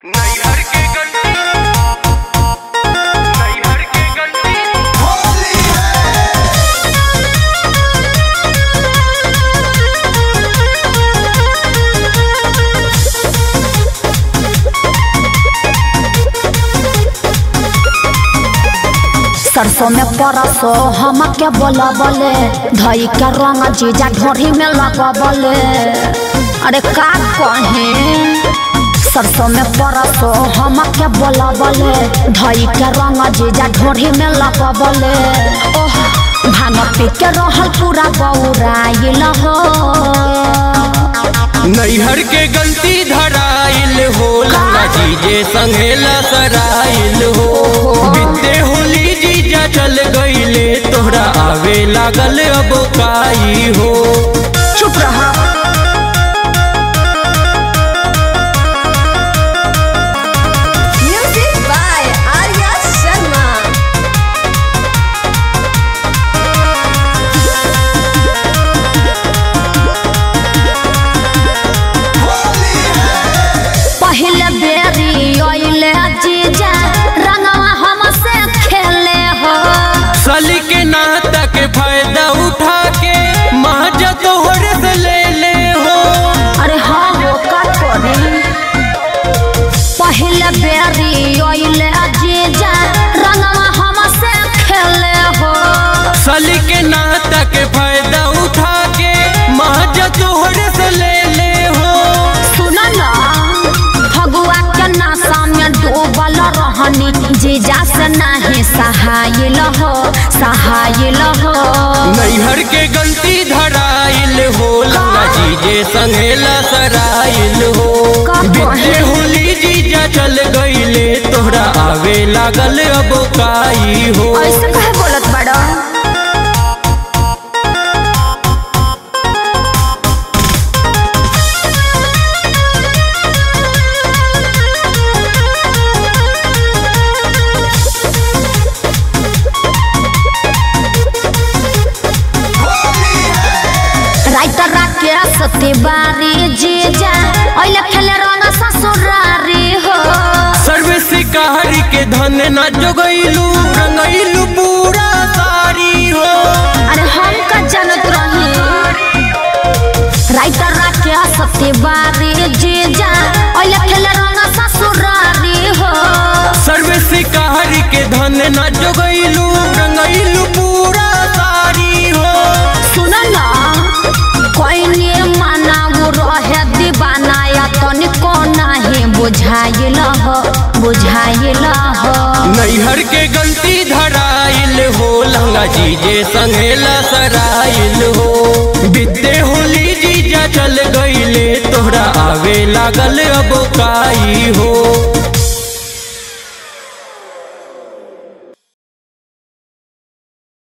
नैहर के गंडी नैहर के गंडी सरसों में परसो हम के बोलबले धई के रंग जीजा ढोरी में लगबले अरे का कहे सरसों में परसो हम के बोलबले धई के रंग जीजा ढोरी में लगबले ओह भांग पी के रहल पूरा बौराइल हो नैहर के गलती धराइल हो लंगा जीजे संघेला सराइल हो बिते होली जीजा चल गईले तोहरा आवे लागल अब काई हो चुप रहा Music by Arya Sharma. पहले बेरी ओइले जीजा रंगवा हमसे खेले हो सली के नाता के फायदा उठा के महाजा तोहर से ले ले हो अरे हाँ हो का करे पहले बेरी ओइले जीजा रंगवा हमसे खेले हो सली के नाता के फायदा उठा के महाजा तोहर से ले ले हो सुन ना फगुआ के नशा में डूबल रहनी जीजा से नहीं सहायल हो सहायल हो नैहर के गलती धराइल हो लंगा जीजे संघेला सराइल हो का बिते कहे? होली जीजा चल गईले तोहरा आवे लागल अब काई हो ऐसे कहे बोलत बड़ा राइटर राकेश तिवारी जीजा ओइले खेले रंग ससुरारी हो सर्वे शिकारी के धन न जोगैलू रंगैलू पूरा सारी हो अरे हम का जानत रही राइटर राकेश तिवारी जीजा ओइले खेले रंग ससुरारी हो सर्वे शिकारी के धन न जोगैलू रंगैलू पूरा सारी हो सुन ना कोई ने माना वो रहे दीवाना या तनिको नहीं बुझाइल हो बुझाइल हो नैहर के गलती धराइल हो लंगा जीजे संघेला सराइल हो बिते होली जीजा चल गईले तोहरा आवे लागल अब काई हो